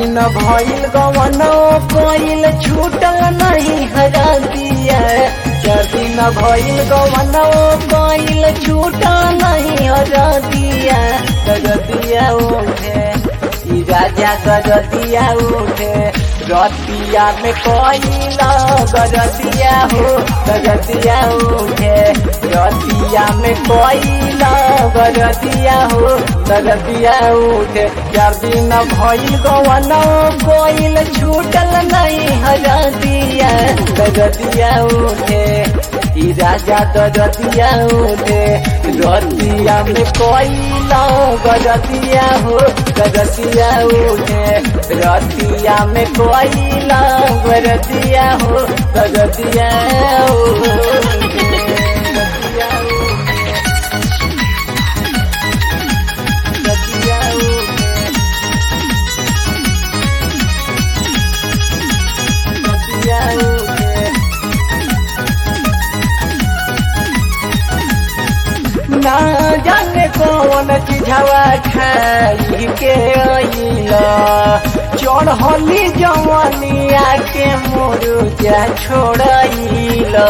दिन भइल गवनो कोइल छूटल नहीं हरा दिया चार दिन भइल गवनो कोइल छूटल नहीं हरा दिया गगतिया उठे ई राजा गगतिया उठे रतिया में कोइल गगतिया हो गगतिया उठे रतिया में कोइल गगतिया हो गगतिया उठे चार दिन भइल गवनो कोइल छूटल नहीं हरा दिया गगतिया उठे ई राजा गगतिया उठे रतिया में कोइल गगतिया हो गगतिया उठे रतिया में कोइल गगतिया हो गगतिया उठे गगतिया उठे गगतिया उठे गगतिया उठे ना जाने कौन चिझवा खाई के अइला चढ़ली जवनिया के मुरुजा छोड़ाइला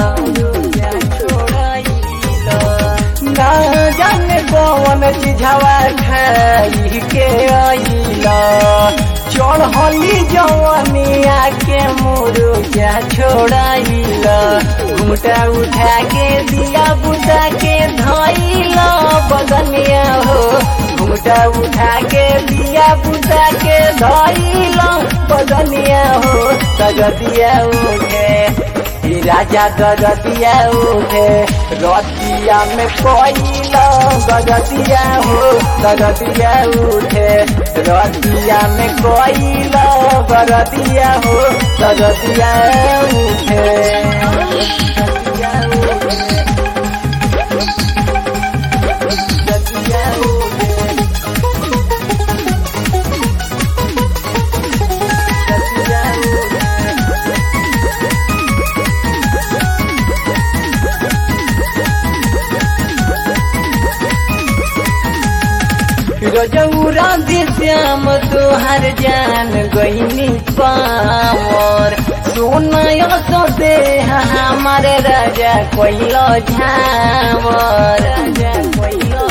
ना जाने कौन चिझवा खाई के अइला चढ़ली जवनिया के मुरुजा छोड़ाइला घुमटा उठा के दिया बुता के धइला बदनिया हो घुमटा उठा के दिया बुता के धइला बदनिया हो तगतिया उठे ई राजा गगतिया उठे रतिया में कोइला गगतिया हो गगतिया उठे रतिया में कोइला गगतिया हो गगतिया उठे गगतिया उठे गगतिया उठे गगतिया उठे रजौरा श्याम तोहर जान गईनी पावर सोनय सदे हमार राजा कोइलो झावर राजा कोइलो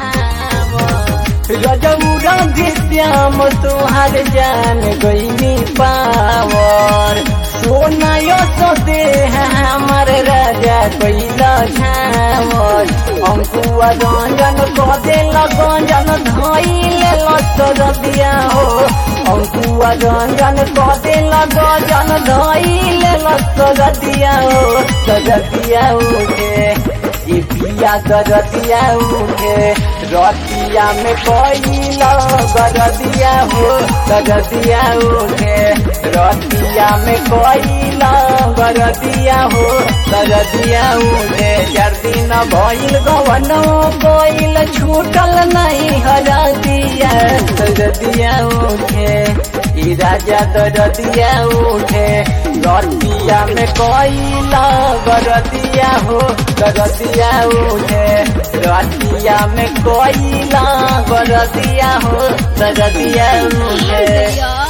झावर रजौरा श्याम तोहर जान गईनी पावर सोनय सदे हमार राजा कोइलो झावर अंकुआ रंजन कदे लगंजन धइले लसर दिया हो अंकुआ रंजन कदे लगंजन धइले लसर दिया हो गजतिया उठे ये पिया गजतिया उठे रतिया में कोइला गजतिया हो गजतिया उठे रतिया में कोइला गजतिया हो गजतिया उठे चार दिन भइल गवनो कोइल छूटल नहीं हरा दिया गजतिया उठे ई राजा गजतिया उठे रतिया में कोइला गजतिया हो गजतिया उठे रतिया में कोइला गजतिया हो गजतिया उठे